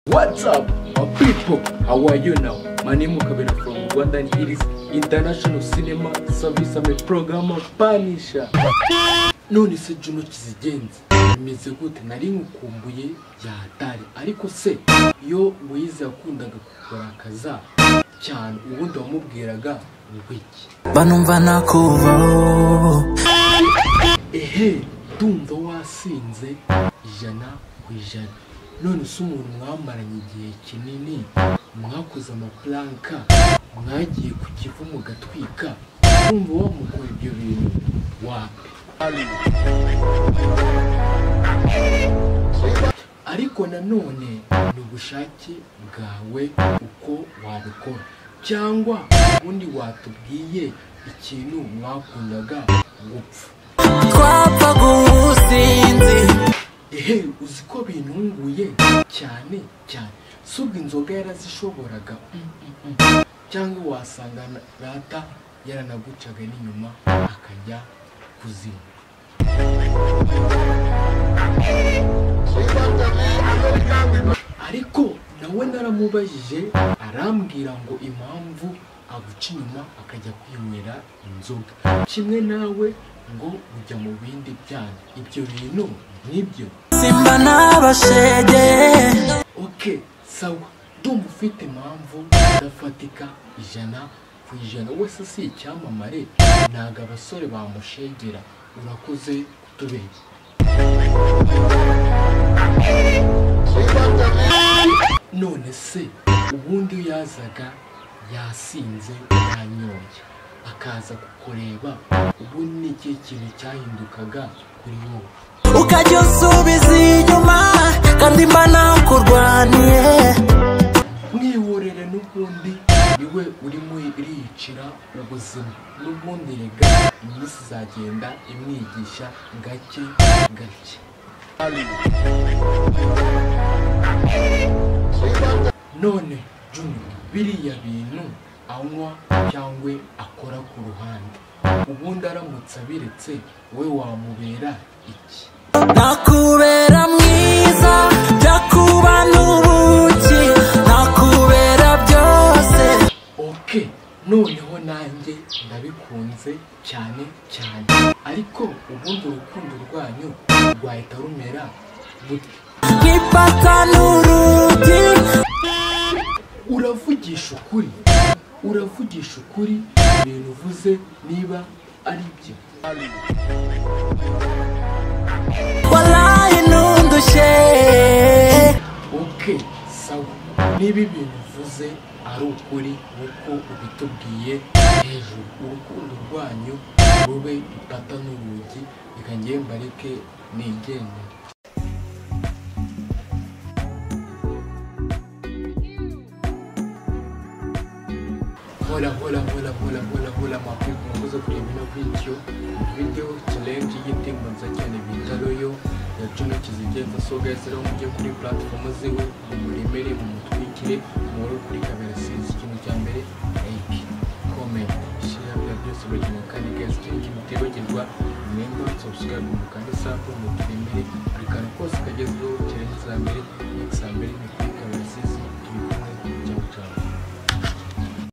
What's up, my people? How are you now? My name is Kabira from Rwanda and it is International Cinema Service. I'm a programmer Punisher. None se Juno kizigenza bimeze gute nari nkukumbuye yatari ariko se iyo Moise yakundaga kugaragaza cyane ubundi wamubwiraga ni iki banumva nakubaho ehe ndumva wasinze ijana ku ijana none se umuntu mwamaranye igihe kinini mwakoze amapulanka mwagiye ku kivu mugatwika kumva wamukora ibyo bintu wapi ariko nanone ni ubushake bwawe uko wabikora cyangwa ubundi watubwiye ikintu mwakundaga gupfa twapfa gusinzi ehe uzi ko bintunguye cyane cyane si ubwo inzoga yarazishoboraga mm, mm, mm. cyangwa wasanga na- rata yaranagucaga n'inyuma akajya kuzinywa ariko nawe naramubajije arambwira ngo impamvu aguca inyuma akajya kwinywera inzoga kimwe nawe ngo ujya mu bindi byanyu ibyo bintu nibyo simba n'abashege ok sawa ndumva ufite impamvu idafatika ijana ku ijana wese si icyamamare ntabwo abasore bamushegera urakoze kutubeshya none se ubundi iyo yazaga yasinze yanyoye akaza kukureba ubundi ni ikihe kintu cyahindukaga kuri wowe ukajya usubiza inyuma kandi mba nakurwaniye mwihorere n'ubundi niwe uri mwiricira ubuzima n'ubundi rega iminsi izagenda imwigisha gake gake none Juni biriya bintu anywa cyangwa akora ku ruhande ubundi aramutse abiretse we wamubera iki nakubera mwiza jya kuba n'ubuki nakubera byose ok noneho nanjye ndabikunze cyane cyane ariko ubundi urukundo rwanyu rwahita rumera gute nk'ipaka n'urugi uravugisha ukuri uravugisha ukuri ibintu uvuze niba ari byo waraye nundushe ok sawa niba ibintu uvuze ari ukuri uko ubitubwiye hejuru urukundo rwanyu rube ipata n'urugi reka njye mbareke nigendere Hola, hola, hola, hola, hola, hola, mapepo mwakoze kureba ino video video challenge y'igitembo nziza cyane bita royo ya Juno kizigenza so guys rero mujye kuri platform ziwe muremere mumutwikire muhore kuri kamera sinzi ikintu cya mbere like comment share bya byose burikintu kandi guys ikindi kintu utibagirwa remember subscribe mukande sub muturemere buri kantu kose kagezweho challenge za mbere next za mbere ni kuri